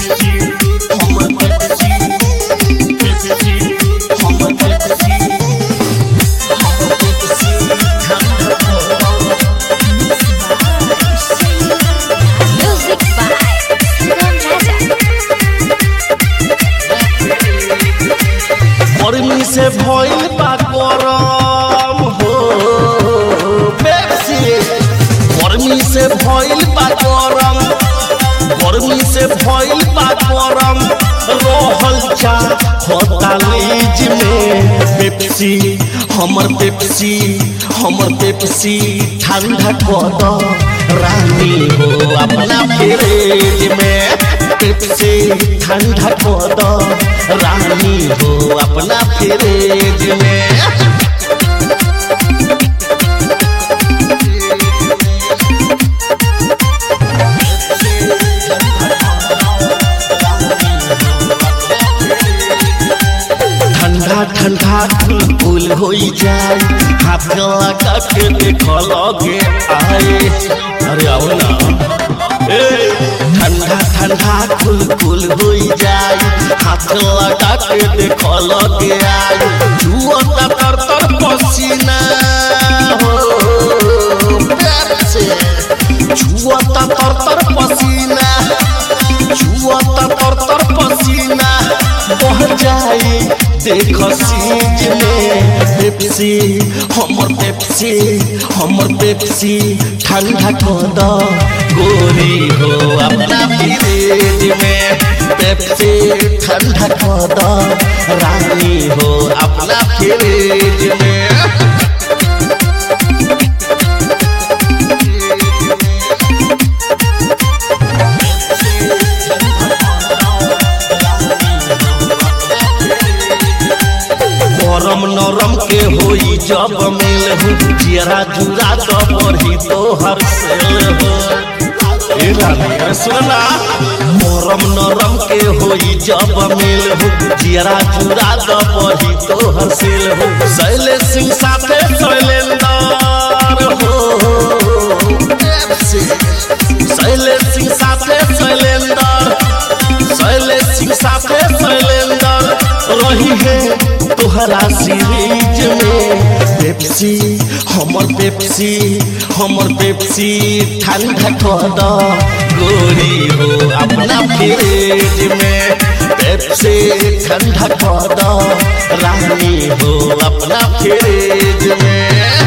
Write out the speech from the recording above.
Music by Sangam Raja. गर्मी से भइल बा गरम हो पेप्सी गर्मी से भइल बा गरम गर्मी से भइल बा गरम रहल चा होतालीज में पेप्सी हमर पेप्सी हमर पेप्सी ठंडा कर दो रानी हो अपना फ्रिज में पेप्सी ठंडा कर दो रानी हो अपना फ्रिज में ठंडा ठंडा कुल कुल हो जाए हाथ लगा के देख लगे आए अरे आओ ना ए ठंडा ठंडा कुल कुल हो जाए हाथ लगा के देख लगे आए जुआ तर तर पसीना हो पेप्सी जुआ तर तर पसीना जुआ तर तर पसीना बह जाए देख सीज में पेप्सी हमर पेप्सी हमर पेप्सी ठंडा कर दो गोरी हो अपना फ्रिज में पेप्सी ठंडा कर दो रानी हो अपना फ्रिज में गरम नरम के होई जब मिल हो जियरा जुरा तो बढ़ी तो हर सेल हो ए रानी सुनना गरम नरम के होई जब मिल हो जियरा जुरा तो बढ़ी तो हर सेल हो सैले सिंह साथे शैलेंदर हो शैले सिंह साथे शैलेंदर शैले सिंह साथे शैलेंदर रही है तोहरा सीरीज में पेप्सी हमर पेप्सी हमर पेप्सी ठंडा कर दो गोरी हो अपना फ्रिज में पेप्सी ठंडा कर दो रानी हो अपना फ्रिज में